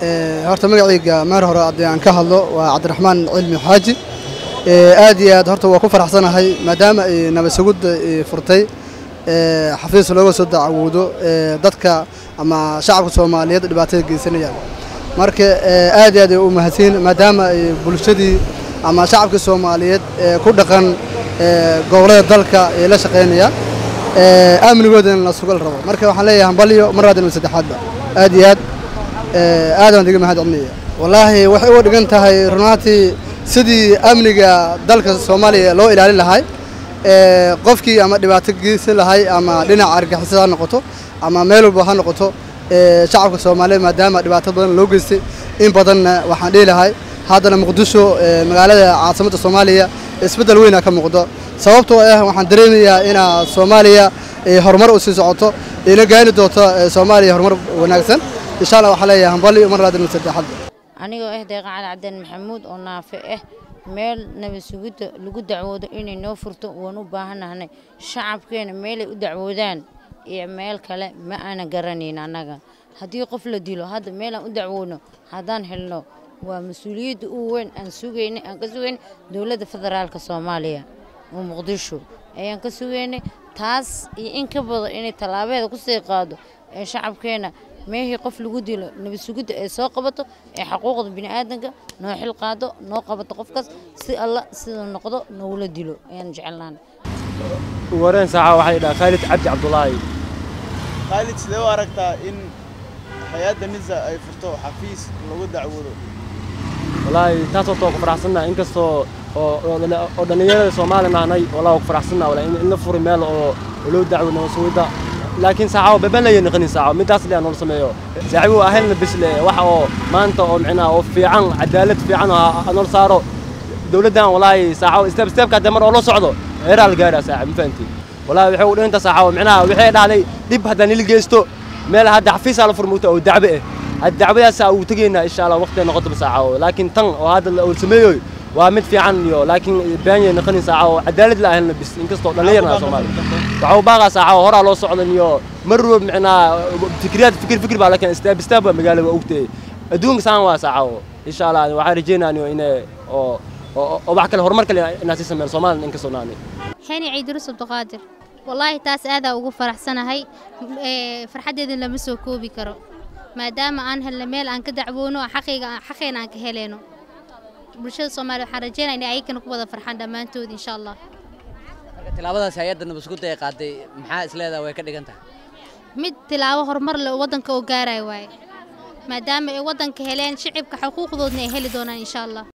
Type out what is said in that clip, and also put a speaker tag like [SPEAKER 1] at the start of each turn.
[SPEAKER 1] horta magacayga meer hore haddii aan ka hadlo waa cabdiraxmaan cilmi xaaji aad iyo aad horta waa ku faraxsanahay maadaama ay nabasugudda furtay xafiis looga soo dacwoodo dadka ama shacabka soomaaliyeed dhibaatada geysanayaan marka aad iyo aad ay u mahadsan maadaama ay bulshadii ama shacabkii soomaaliyeed ku dhaqan gobollada dalka ay la shaqaynayaan amnigoodana la sugal rabo marka waxaan leeyahay hambalyo mar labaad iyo saddexaadba aad iyo aad aad baan diga mahad celinaya wallaahi waxay uga dhigan tahay runaantii sidii amniga dalka soomaaliya loo ilaalin lahay qofkii ama dhibaato geysan lahay ama dhinaca argixisada ha noqoto ama meel walba ha noqoto shacabka soomaaliyeed maadaama dhibaato badan loo geystay in badanna waxaan dhihi lahay haddana muqdisho magaalada caasimadda soomaaliya isbeddel weyna ka muuqdo sababtoo ah waxaan dareemayaa inaa soomaaliya horumar u sii socoto ina gaani doonto soomaaliya horumar wanaagsan insha allah waxaa leeyahay hambali mar labaad iyo saddexaad
[SPEAKER 2] anigoo ah deeqa cali cabdeen maxamuud oo naafe ah meel nabasugidda lagu dacwoodo inay noo furto waan u baahannahnay shacabkeena meelay u dacwoodaan iyo meel kale ma aana garanayn annaga haddii qof la dilo hadda meelaan u dacwoodno haddaan helno waa mas-uuliyadda u weyn aan sugaynay aan ka sugaynay dowladda federaalka soomaaliya oo muqdisho ayaan ka sugaynay taas iyo in ka badan inay tallaabeeda ku sii qaado ee shacabkeena meehii qof lagu dilo nabasugidda ay soo qabato ee xaquuqda bini'aadanka noo xil qaado noo qabato qofkaas si alla siduu noqdo noogula dilo ayaan jecelnaana
[SPEAKER 3] wareen saaca waxay dhahaa khaalid cabdi cabdulaahi
[SPEAKER 4] khaalid sidee u aragtaa in hay-adda nisa ay furto xafiis lagu dacwoodo
[SPEAKER 3] wallaahi taas horta waa ku faraxsannaha inkastoo oo oo dhallinyarada soomaali nahnay wallah waa ku faraxsannaha wala in la furi meel oo loo dacwo nabasugidda laakiin saacaw baban laya naqanin saacaw midaas le aan sameeyo saaxiibu ahaylna bisle waxa oo maanta oo micnaha oo fiican cadaalad fiican oo nol saaro dawladdan walaahi saacaw step stepka hadda mar oo la socdo heeraa la gaaraa saaxiib ma fahantiin walaahi waxay u dhinta saacaw micnaha waxay dhahday dhib haddaan nila geysto meel hadda xafiisaa la furmuuta oo dacbe ah hadda dacwadaasaa uu tegaynaa insha allah waqtiga noqotaba saacaw laakiin tan oo hadda la sameeyoy waa mid fiican iyo laakiin baanyay naqanin saaca oo cadaalad la ahelna bis inkastoo dhallinyarna soomaali waxaa u baaqaa saaca oo horaa loo socdan iyo mar walba micnaa fikriyaad fikir fikir baa lakin istaab istaab baa magaalada waa ogtay adduunka saan waa saaca oo insha allah waxaan rajaynaaniyo inay oo oo wax kale horumar kale inaa sii sameeyaan soomaalina inkastoo naani
[SPEAKER 5] xeni ciidurus abduqaadir wallaahi taas aadaa ugu faraxsanahay farxaddeeda lama soo koobi karo maadaama aan helna meel aan ka dacwoono xaqayga xaqeena aan ka heleyno bulshada soomaaliya waxaan rajeynaya inay ayagana ku wada farxaan dhammaantood insha allah
[SPEAKER 6] marka tilaabadaas hay-adda nabasugudda ay qaaday maxaa isleedaha way ka dhigan tahay
[SPEAKER 5] mid tilaabo horumar leh oo waddanka oo gaaraya waaye maadaama ay waddanka heleen shicibka xuquuqdoodna ay heli doonaan insha allah